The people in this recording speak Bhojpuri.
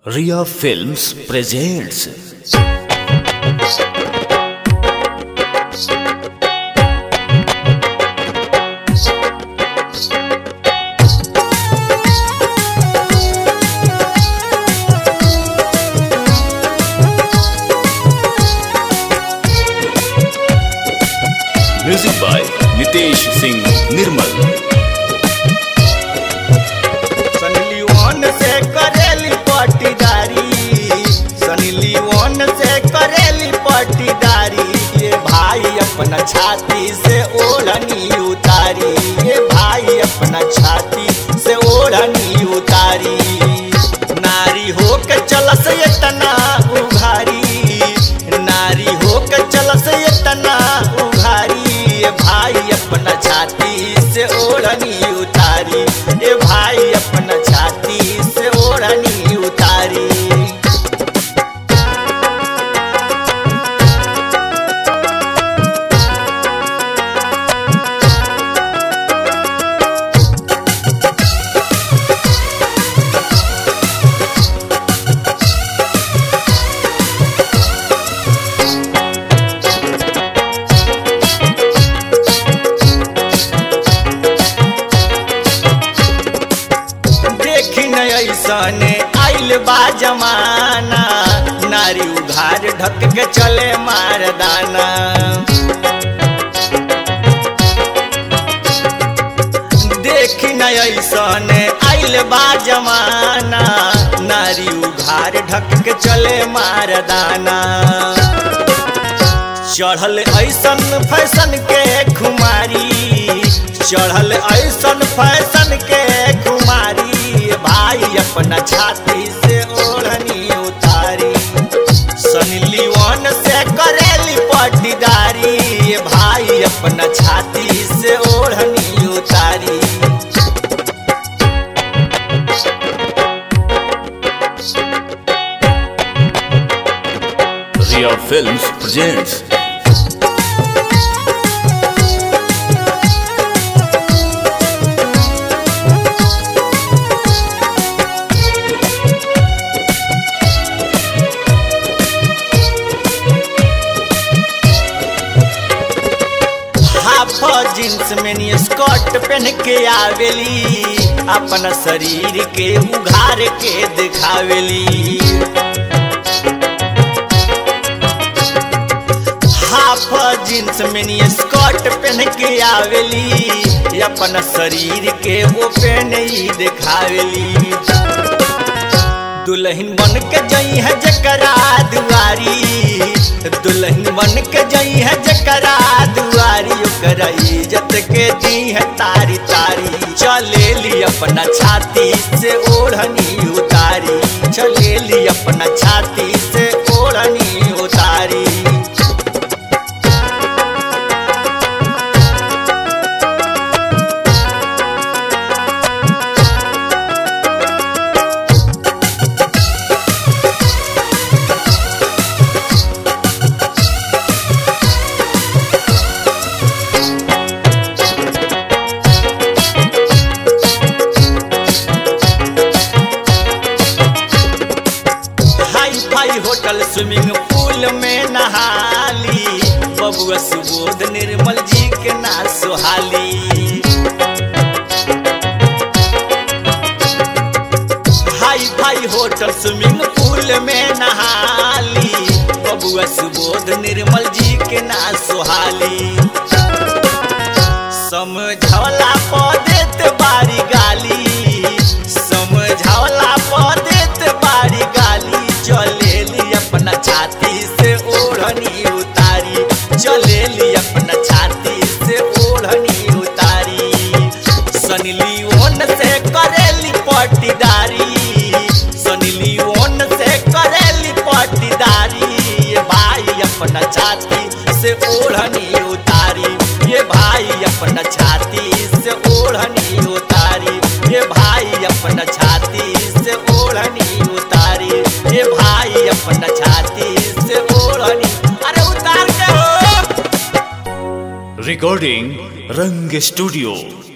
Ria Films presents Music by Nitesh Singh Nirmal. Sunny Leone से करेली पटीदारी सनी लियोन से करेली पटीदारी ये भाई अपना छाती से ओढ़नी उतारी ये भाई अपना छाती से ओढ़नी उतारी नारी हो के चलस ये तना उघारी नारी हो के चलस ये तना उघारी ये भाई अपना छाती से ओढ़नी उतारी ये भाई अपना छाती से ओढ़नी उतारी देखी न ऐसने आइल बा जमाना नारी उघार ढक के चले मारदाना देखी न ऐसने आइल बा जमाना नारी उघार ढक के चले मारदाना चढ़ल ऐसन फैशन के खुमारी चढ़ल ऐसन फैशन के खुमारी भाई अपना छाती से ओढ़नी उतारी सनी लियोन से करेली पटीदारी भाई अपना छाती से ओढ़नी उतारी Ria Films presents half jeans में नी स्कर्ट पहन के आवेली अपना शरीर के उघार के दिखावेली हाफ जींस में नी स्कर्ट पहन के आवेली अपना शरीर के वो पहन ही दिखावेली दुल्हन बन के जई है जकरा दुआरी दुल्हन बन के जई है जकरा दुआरी ओकरा इज्जत के दी है तारी तारी चले ली अपना छाती से ओढ़नी उतारी चले ली अपना छाती से ओढ़नी उतारी हाई फाई होटल स्विमिंग पूल में नहाली बबुआ सुबोध निर्मल जी के ना सुहाली हाई फाई होटल स्विमिंग पूल में नहाली बबुआ सुबोध निर्मल जी के ना सुहाली समझौला पर देत बारी गाली समझौला पर देत बारी गाली चलेली अपना छाती से ओढ़नी उतारी चलेली अपना छाती से ओढ़नी उतारी सनी लियोन से करेली पटीदारी सनी लियोन से करेली पटीदारी ये भाई अपना छाती से ओढ़नी उतारी ये भाई अपना छाती से ओढ़नी उतारी ये भाई अपना छाती से ओढ़नी उतारी ये भाई अपना छाती से ओढ़नी अरे उतार के हो Recording Rang Studio